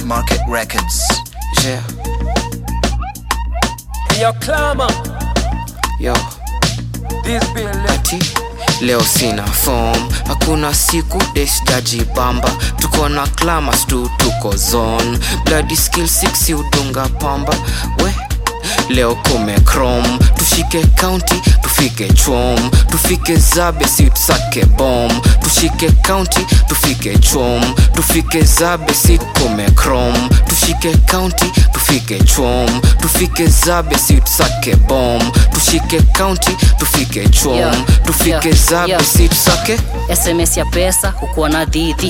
Market Records. Yeah, Yo, clamor, yo, this bill, ati leo sina form, hakuna siku desjajibamba, tuko na clamas tu, tuko zone, bloody skill 6 udunga pamba, we leo kume chrome, tushike county, tufike chom, tufike zabe si tusake bom, tushike county, tufike chom, tufike zabe si kume chrome, tushike county, tufike chom, tufike zabe si tusake bom, tushike county, tufike chom, Yeah, tufike yeah, zabe yeah. si tusake sms ya pesa hukuwa na dhidhi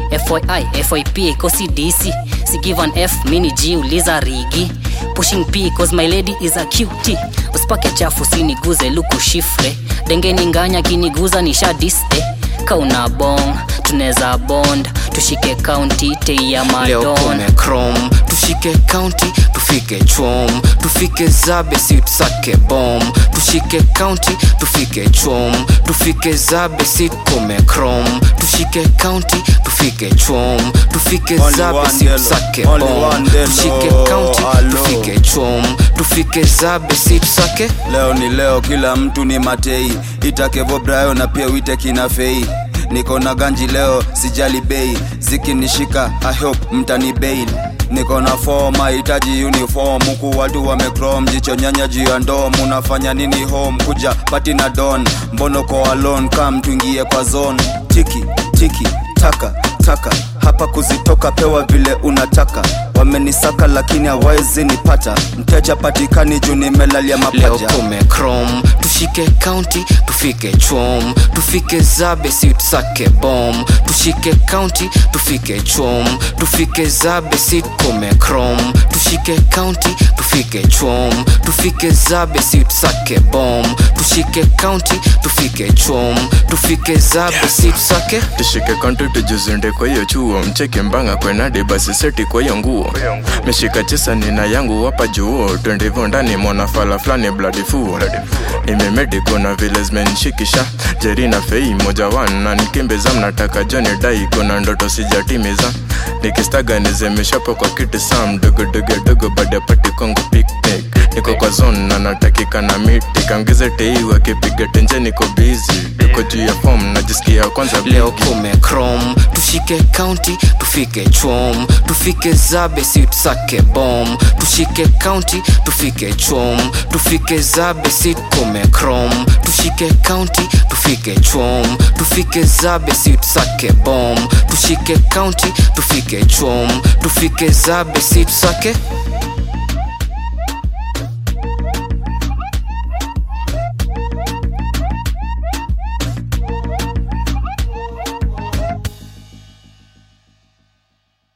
fyi fyp ikosi dc si give an f mini g uliza rigi pushing p cause my lady is a cutie usipake chafu siniguze luku shifre dengeni nganya kiniguza nisha diste kauna bong tuneza bond tushike kaunti tei ya leo madon kume chrome tushike county tufike chom tufike zabe si tusake bom tushike county tufike chom tufike zabe si kume chrome tushike county tufike chom tufike Only zabe one si Delo, tusake only bom one Delo, tushike county hello. tufike chom tufike zabe si tusake leo ni leo kila mtu ni matei itakevo brayo na pia wite kina fei niko na ganji leo sijali bei zikinishika i hope mtani bail niko na form hitaji uniform huku watu wamecrom jicho nyanya juu ya ndom unafanya nini home kuja pati na don mbono ko alone kam tuingie kwa zone tiki tiki taka taka hapa kuzitoka pewa vile unataka wamenisaka lakini hawawezi nipata mteja patikani juu nimelalia leo mapaja kume chrome tushike county tufike chom tufike zabe si tusake bom tushike county tufike chom tufike zabe si kume chrome tushike county tufike chom tufike zabe si tusake bom tushike county tufike chom tufike zabe si tusake tushike konti tujuzinde kwa hiyo chuo mcheke mbanga kwenade basi seti kwa hiyo nguo meshika chesa nina yangu wapa juo twendivo ndani mwana fala flani bladi fuo nimemedi kuna vile zimenishikisha jerina fei moja wan na nikimbiza mnataka joni dai kuna ndoto sijatimiza nikistaga nizemeshapo kwa kiti sam dogodogodogo baada ya pati kwangu picnic niko kwa zone na natakika na miti kaongeze tei wakipiga tenje niko busy tuko juu ya fom najisikia kwanza leo bigi. kume chrome tushike county tufike chom tufike zabe si tusake bom tushike county tufike chom tufike zabe si kume chrome tushike county tufike chom tufike zabe si tusake bom tushike county tufike chom tufike zabe si tusake